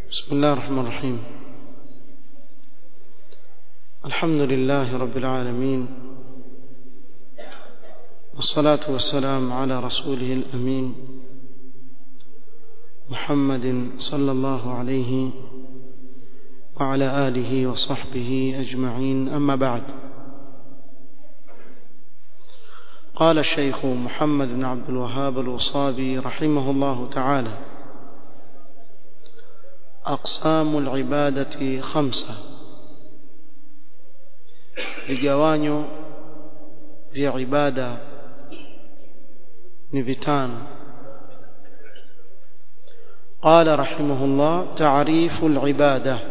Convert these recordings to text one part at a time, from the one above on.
بسم الله الرحمن الرحيم الحمد لله رب العالمين والصلاة والسلام على رسوله الأمين محمد صلى الله عليه وعلى آله وصحبه أجمعين أما بعد قال الشيخ محمد بن عبد الوهاب الوصابي رحمه الله تعالى أقسام العبادة خمسة vigawanyo vya ibada ni vitano قال رحمه الله تعريف العبادة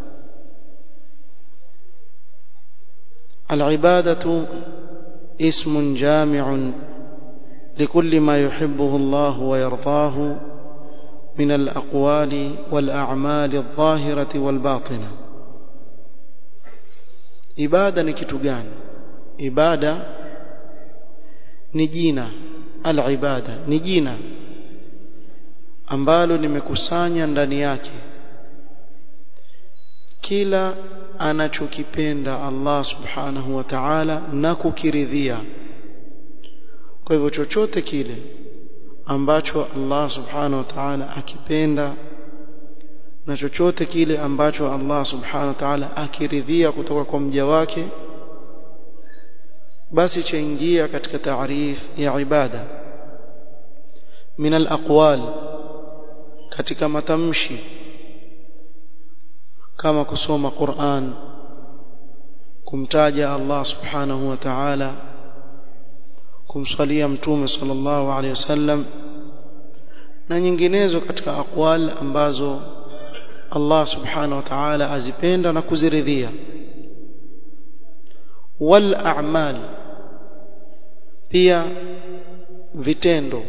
العبادة اسم جامع لكل ما يحبه الله ويرضاه من الأقوال والأعمال الظاهرة والباطنة ibada ni kitu gani ibada ni jina al-ibada ni jina ambalo limekusanya ndani yake kila anachokipenda Allah subhanahu wa ta'ala na kukiridhia kwa hivyo chochote kile ambacho Allah subhanahu wa ta'ala akipenda na chochote kile ambacho Allah subhanahu wa ta'ala akiridhia kutoka kwa mja wake basi chaingia katika taarif ya ibada min al-aqwal katika matamshi kama kusoma Qur'an kumtaja Allah subhanahu wa ta'ala kumswalia mtume sallallahu alaihi wasallam na nyinginezo katika aqwal ambazo Allah subhanahu wa ta'ala azipenda na kuziridhia wal a'mal pia vitendo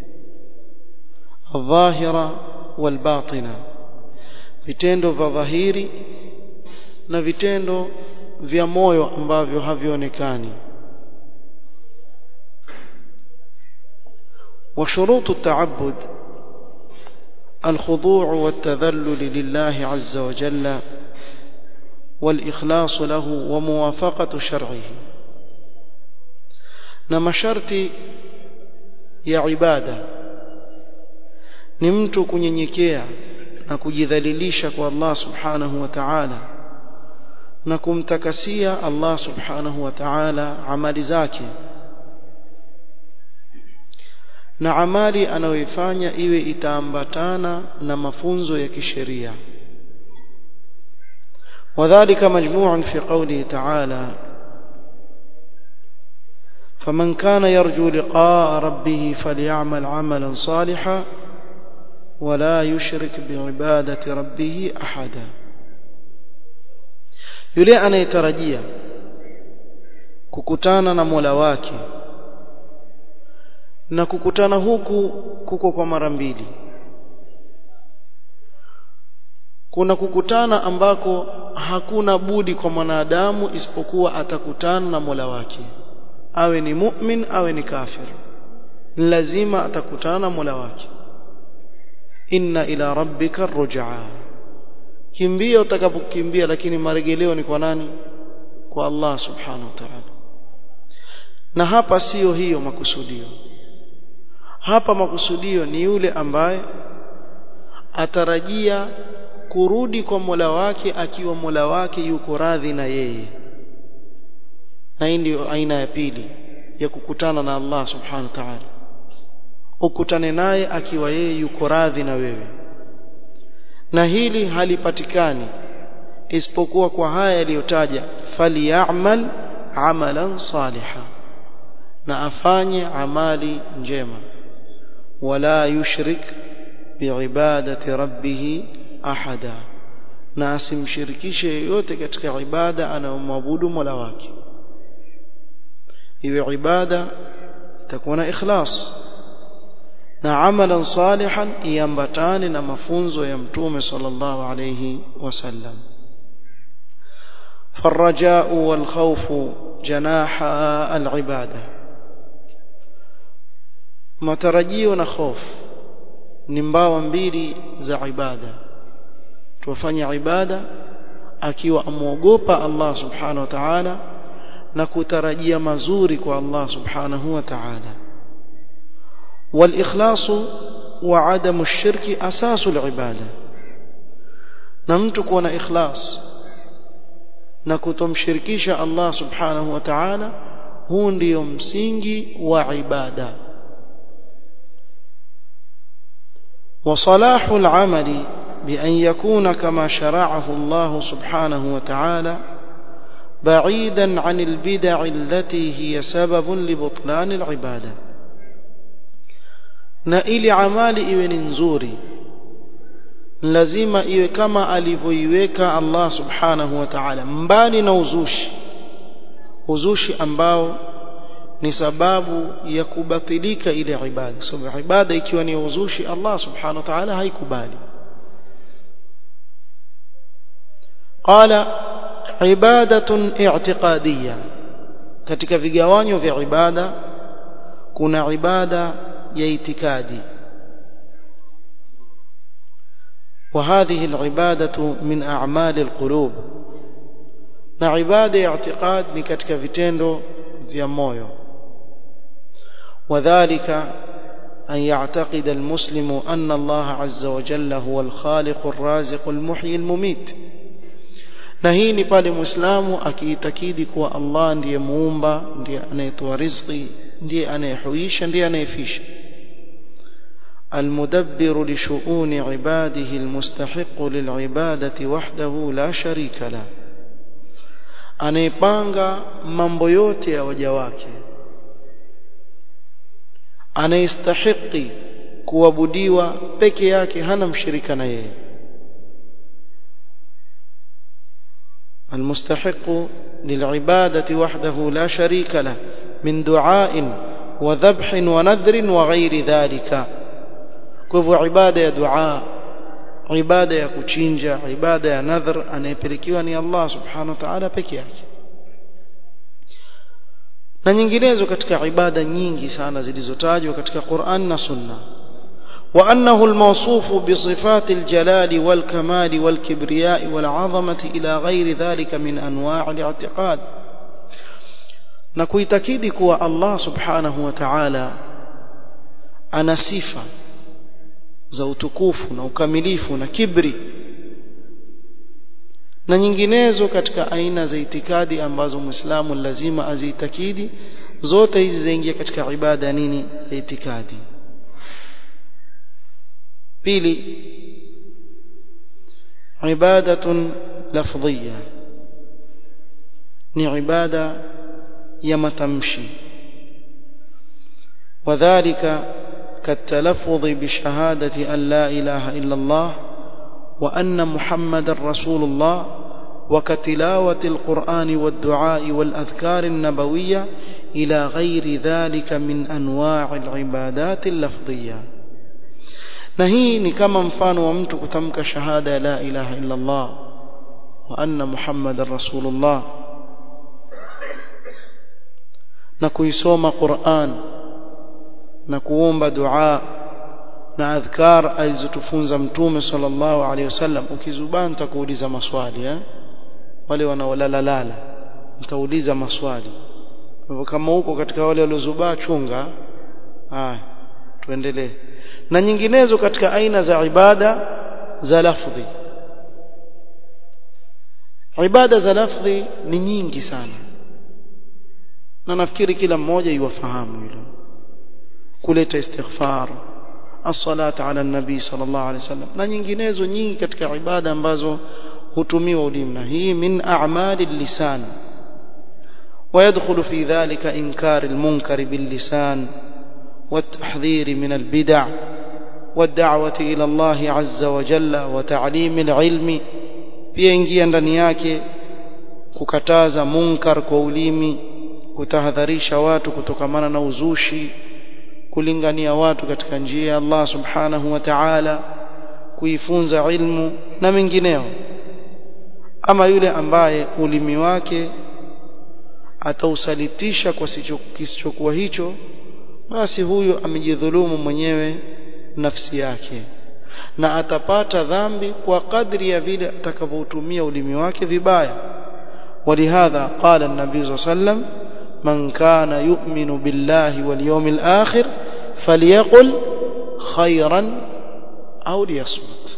dhahira wal batina vitendo vya dhahiri na vitendo vya moyo ambavyo havionekani وشروط التعبد الخضوع والتذلل لله عز وجل والإخلاص له وموافقة شرعه نما شرطي يا عبادة نمت kunyenyekea na kujidhalilisha kwa Allah subhanahu wa ta'ala na kumtakasia Allah subhanahu wa ta'ala amali zake na amali anayoifanya iwe itaambatana na mafunzo ya kisheria وذلك مجموع في قوله تعالى فمن كان يرجو لقاء ربه فليعمل عملا صالحا ولا يشرك بعبادة ربه أحدا yule anayetarajia kukutana na Mola wake na kukutana huku kuko kwa mara mbili kuna kukutana ambako hakuna budi kwa mwanadamu isipokuwa atakutana na Mola wake awe ni mu'min awe ni kafir lazima atakutana na Mola wake inna ila rabbika rujaa kimbia utakapokimbia lakini maregeleo ni kwa nani kwa Allah subhanahu wa ta'ala na hapa sio hiyo makusudio hapa makusudio ni yule ambaye atarajia kurudi kwa Mola wake akiwa Mola wake yuko radhi na yeye na hii ndio aina ya pili ya kukutana na Allah subhanahu wa ta'ala ukutane naye akiwa yeye yuko radhi na wewe na hili halipatikani isipokuwa kwa haya yaliyotaja falyamal amalan salihan na afanye amali njema wala yushrik biibadati rabbih ahada na asimshirikishe yoyote katika ibada anayomwabudu Mola wake iwe ibada itakuwa na ikhlas na amalan salihan iambatane na mafunzo ya mtume sallallahu alayhi wasallam فالرجاء والخوف جناح العباده matarajio na hofu ni mbawa mbili za ibada tuwafanye ibada akiwa amuogopa Allah subhanahu wa ta'ala na kutarajia mazuri kwa Allah subhanahu wa ta'ala والإخلاص وعدم الشرك أساس العبادة نمت كون إخلاص نكتم شركيش الله سبحانه وتعالى هون ليوم سينجي وعبادة وصلاح العمل بأن يكون كما شرعه الله سبحانه وتعالى بعيدا عن البدع التي هي سبب لبطلان العباده na ili amali iwe ni nzuri lazima iwe kama alivyoiweka Allah subhanahu wa ta'ala mbali na uzushi uzushi ambao ni sababu ya kubatilika ile ibada sababu ibada ikiwa ni uzushi Allah subhanahu wa ta'ala haikubali qala ibadatun i'tiqadiyya katika vigawanyo vya ibada kuna ibada ya itikadi وهذه العبادة من أعمال القلوب na ibada ya i'tiqad ni katika vitendo vya moyo وذلك أن يعتقد المسلم أن الله عز وجل هو الخالق الرازق المحيي المميت na hii ni pale muislamu akiitakidi kuwa Allah ndiye muumba ndiye anayetoa riziki ndiye anayehuisha ndiye anayefisha المدبر لشؤون عباده المستحق للعبادة وحده لا شريك له anayepanga mambo yote ya waja wake anayestahiki kuabudiwa peke yake hana mshirika na yeye المستحق للعبادة وحده لا شريك له من دعاء وذبح ونذر وغير ذلك كيف عبادة يا دعاء عبادة يا كوتشينجا عبادة يا نذر anayepelekiwa ni Allah subhanahu wa ta'ala peke yake na nyinginezo katika ibada nyingi sana zilizotajwa katika Qur'an na Sunna وأنه الموصوف بصفات الجلال والكمال والكبرياء والعظمة إلى غير ذلك من أنواع الاعتقاد na kuitakidi kuwa Allah subhanahu wa ta'ala ana sifa za utukufu na ukamilifu na kibri na nyinginezo katika aina za itikadi ambazo muislamu lazima aziitakidi zote hizi zaingia katika ibada nini ya itikadi pili ibadatun lafdhiya ni ibada ya matamshi وذلك كالتلفظ بشهادة أن لا إله إلا الله وأن محمد رسول الله وكتلاوة القرآن والدعاء والأذكار النبوية إلى غير ذلك من أنواع العبادات اللفظية نهي كما مفان ومت كتمك شهادة لا إله إلا الله وأن محمد رسول الله نكويسوم قرآن نكوomba دعاء na adhkar alizotufunza mtume sallallahu alaihi wasallam ukizubaa nitakuuliza maswali eh wale wanaolala lala nitauliza maswali hivyo kama huko katika wale waliozubaa chunga haya tuendelee na nyinginezo katika aina za ibada za lafdhi ibada za lafdhi ni nyingi sana na nafikiri kila mmoja iwafahamu hilo kuleta istighfar as-salata ala nabi sallallahu alaihi wasallam na nyinginezo nyingi katika ibada ambazo hutumiwa ulimi na hii min a'mali lisan ويدخل في ذلك إنكار المنكر باللسان والتحذير من البدع والدعوة إلى الله عز وجل وتعليم العلم pia ingia ndani yake kukataza munkar kwa ulimi kutahadharisha watu kutokamana na uzushi kulingania watu katika njia ya Allah subhanahu wa ta'ala kuifunza ilmu na mengineo ama yule ambaye ulimi wake atausalitisha kwa kisichokuwa hicho basi huyo amejidhulumu mwenyewe nafsi yake na atapata dhambi kwa kadri ya vile atakavyotumia ulimi wake vibaya ولهذا قال النبي صلى الله عليه وسلم من كان يؤمن بالله واليوم الآخر فليقل خيرا أو ليصمت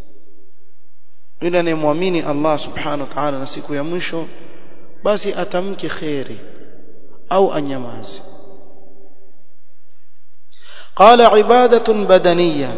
yule anayemwamini Allah subhanahu wa ta'ala na siku ya mwisho basi atamke khairi au anyamaze qala ibadatun badaniyya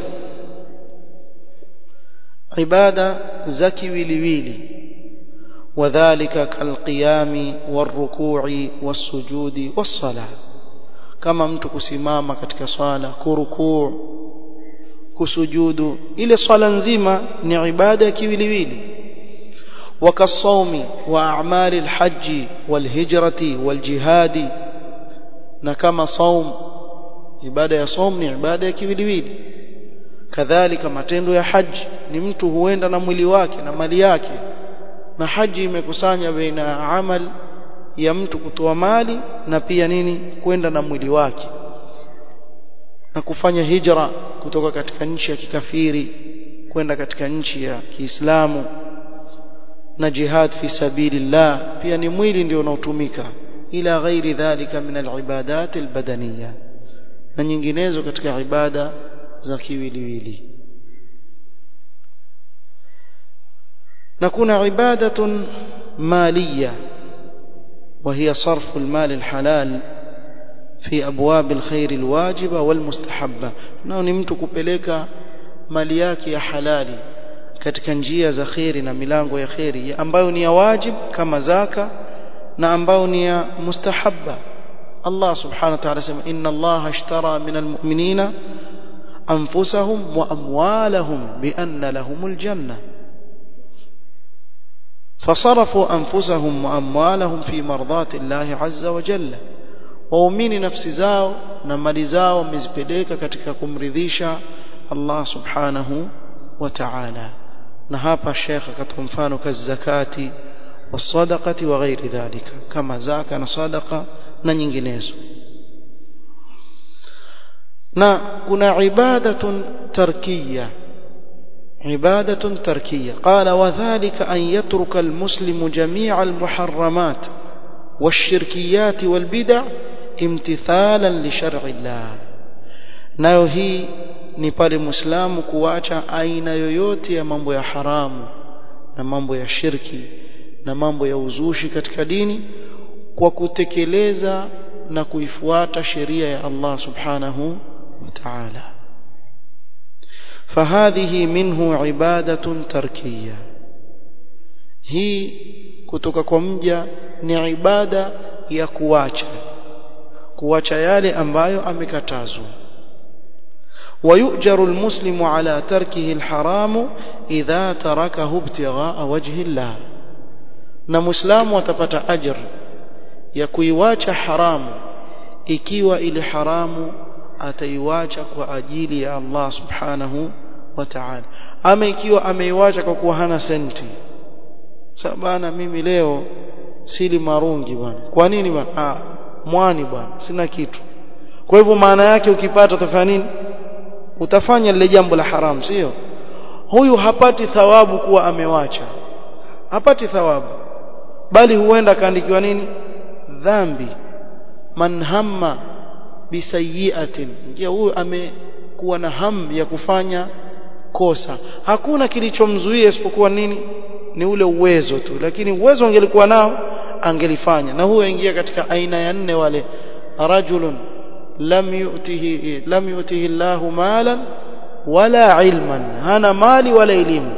ibada za kiwiliwili وذلك كالقيام والركوع والسجود والصلاة كما mtu kusimama katika swala kurukuu kusujudu ile swala nzima ni ibada ya kiwiliwili wakasawmi wa a'mali alhajj walhijrati waljihadi na kama saum ibada ya saum ni ibada ya kiwiliwili kadhalika matendo ya haji ni mtu huenda na mwili wake na mali yake na haji imekusanya baina ya amal ya mtu kutoa mali na pia nini kwenda na mwili wake na kufanya hijra kutoka katika nchi ya kikafiri kwenda katika nchi ya Kiislamu na jihad fi sabilillah pia ni mwili ndio unaotumika ila ghairi dhalika min alibadat albadaniya na nyinginezo katika ibada za kiwiliwili na kuna ibadatun maliya وهي صرف المال الحلال في أبواب الخير الواجبة والمستحبة nao ni mtu kupeleka mali yake ya halali katika njia za khairi na milango ya khairi ambayo ni ya wajib kama zaka na ambayo ni ya mustahabba Allah subhanahu wa ta'ala sema inna Allah ashtara min almu'minina anfusahum wa amwalahum bi anna lahumul janna فصرفوا أنفسهم وأموالهم في مرضات الله عز وجل waumini nafsi zao na mali zao wamezipeleka katika kumridhisha Allah subhanahu wa ta'ala na hapa Sheikh akatoa mfano kazakati wasadaqati wa ghairi dhalika kama zaka na sadaqa na nyinginezo na kuna ibadatun tarkiyya عبادة تركية قال وذلك أن يترك المسلم جميع المحرمات والشركيات والبدع امتثالا لشرع الله nayo hii ni pale muislamu kuacha aina yoyote ya mambo ya haramu na mambo ya shirki na mambo ya uzushi katika dini kwa kutekeleza na kuifuata sheria ya Allah subhanahu wa ta'ala فهذه منه عبادة تركية هي kutoka kwa mja ni ibada ya kuacha kuacha yale ambayo amekatazwa ويؤجر المسلم على تركه الحرام إذا تركه ابتغاء وجه الله na muislamu atapata ajr ya kuiwacha haramu ikiwa ile haramu ataiwacha kwa ajili ya Allah subhanahu wa ta'ala ama ikiwa ameiwacha kwa kuwa hana senti sabana mimi leo sili marungi bwana kwa nini bwana ah mwani bwana sina kitu kwa hivyo maana yake ukipata utafanya nini utafanya lile jambo la haram sio huyu hapati thawabu kuwa amewacha hapati thawabu bali huenda kaandikiwa nini dhambi man hamma bisayiatin ndio huyu amekuwa na hamu ya kufanya kosa hakuna kilichomzuia isipokuwa nini ni ule uwezo tu lakini uwezo angelikuwa nao angelifanya na huyo ingia katika aina ya nne wale rajulun lam yu'tihi lam yu'tihi Allahu malan wala ilman hana mali wala elimu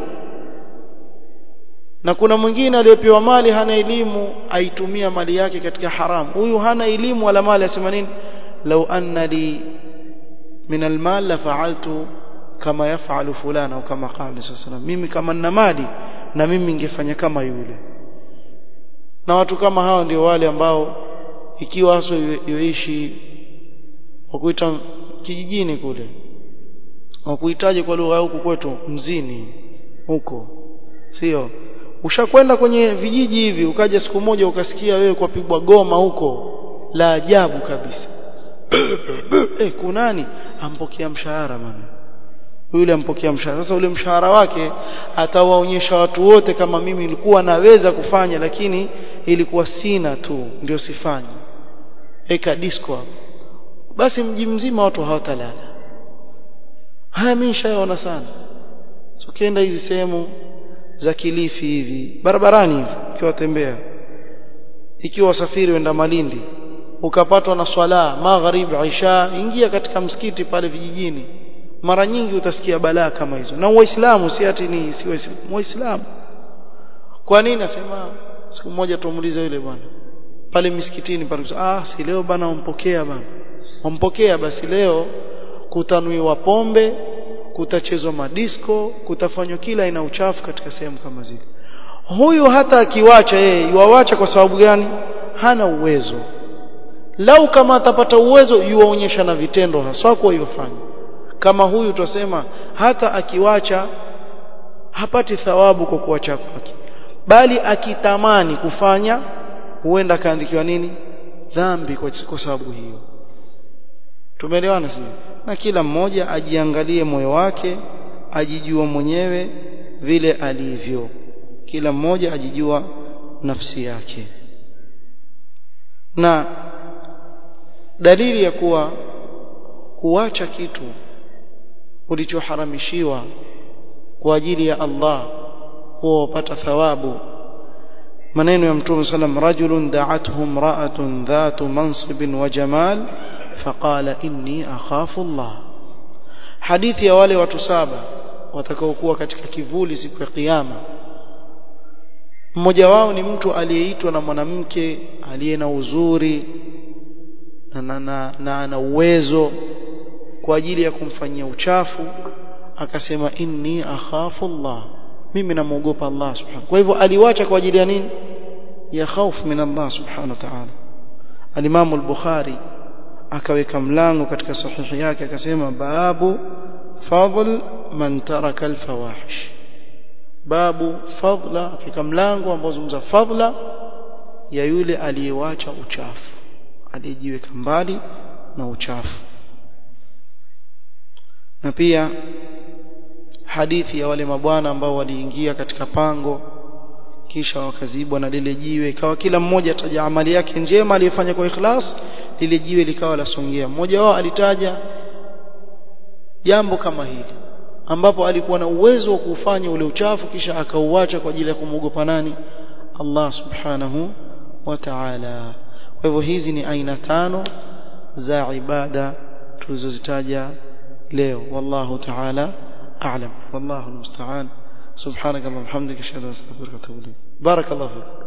na kuna mwingine aliyepewa mali hana elimu aitumia mali yake katika haramu huyu hana elimu wala mali asema nini law anna li min almal la fa'altu kama yafalu fulana au kama qala sallallahu mimi kama nina mali na mimi ningefanya kama yule na watu kama hao ndio wale ambao ikiwa hasa yoishi wakuita kijijini kule wakuitaje kwa lugha huku kwetu mzini huko sio ushakwenda kwenye vijiji hivi ukaja siku moja ukasikia wewe kwa pigwa goma huko la ajabu kabisa eh kunani ampokea mshahara bwana yule ampokea mshahara sasa ule mshahara wake atawaonyesha watu wote kama mimi nilikuwa naweza kufanya lakini ilikuwa sina tu ndio sifanye eka disco hapo basi mji mzima watu hawatalala haya mimi nishaona sana so ukienda hizi sehemu za Kilifi hivi barabarani hivi ukiwa tembea ikiwa wasafiri wenda Malindi ukapatwa na swala magharib isha ingia katika msikiti pale vijijini mara nyingi utasikia balaa kama hizo na waislamu si ati ni si waislamu waislamu kwa nini nasema siku moja tumuuliza yule bwana pale misikitini pale ah si leo bana wampokea bana wampokea basi leo kutanuiwa pombe kutachezwa madisko kutafanywa kila aina uchafu katika sehemu kama zile huyu hata akiwacha yeye yuwawacha kwa sababu gani hana uwezo lau kama atapata uwezo yuwaonyesha na vitendo haswa kwa yofanya kama huyu tutasema hata akiwacha hapati thawabu kwa kuacha kwake bali akitamani kufanya huenda kaandikiwa nini dhambi kwa, kwa sababu hiyo tumeelewana sisi na kila mmoja ajiangalie moyo wake ajijua mwenyewe vile alivyo kila mmoja ajijua nafsi yake na dalili ya kuwa kuacha kitu ulichoharamishiwa kwa ajili ya Allah huwa upata thawabu maneno ya mtume sallam rajulun da'athu imra'atun dhatu mansibin wa jamal faqala inni akhafu Allah hadithi ya wale watu saba watakaokuwa katika kivuli siku ya kiyama mmoja wao ni mtu aliyeitwa na mwanamke aliye na uzuri na na, na, na ana uwezo kwa ajili ya kumfanyia uchafu akasema inni akhafu Allah mimi namuogopa Allah subhanahu kwa hivyo aliwacha kwa ajili ya nini ya khaufu min Allah subhanahu wa ta'ala al-Imam al-Bukhari akaweka mlango katika sahihi yake akasema babu fadl man taraka al-fawahish babu fadla katika mlango ambao zungumza fadla ya yule aliyewacha uchafu aliyejiweka mbali na uchafu na pia hadithi ya wale mabwana ambao waliingia katika pango kisha wakazibwa na lile jiwe ikawa kila mmoja ataja amali yake njema aliyofanya kwa ikhlas lile jiwe likawa lasongea mmoja wao alitaja jambo kama hili ambapo alikuwa na uwezo wa kufanya ule uchafu kisha akauacha kwa ajili ya kumwogopa nani Allah subhanahu wa ta'ala kwa hivyo hizi ni aina tano za ibada tulizozitaja leo wallahu ta'ala a'lam wallahu almusta'an subhanaka allahumma hamdika ashhadu an la ilaha illa anta astaghfiruka wa atubu ilayk barakallahu fik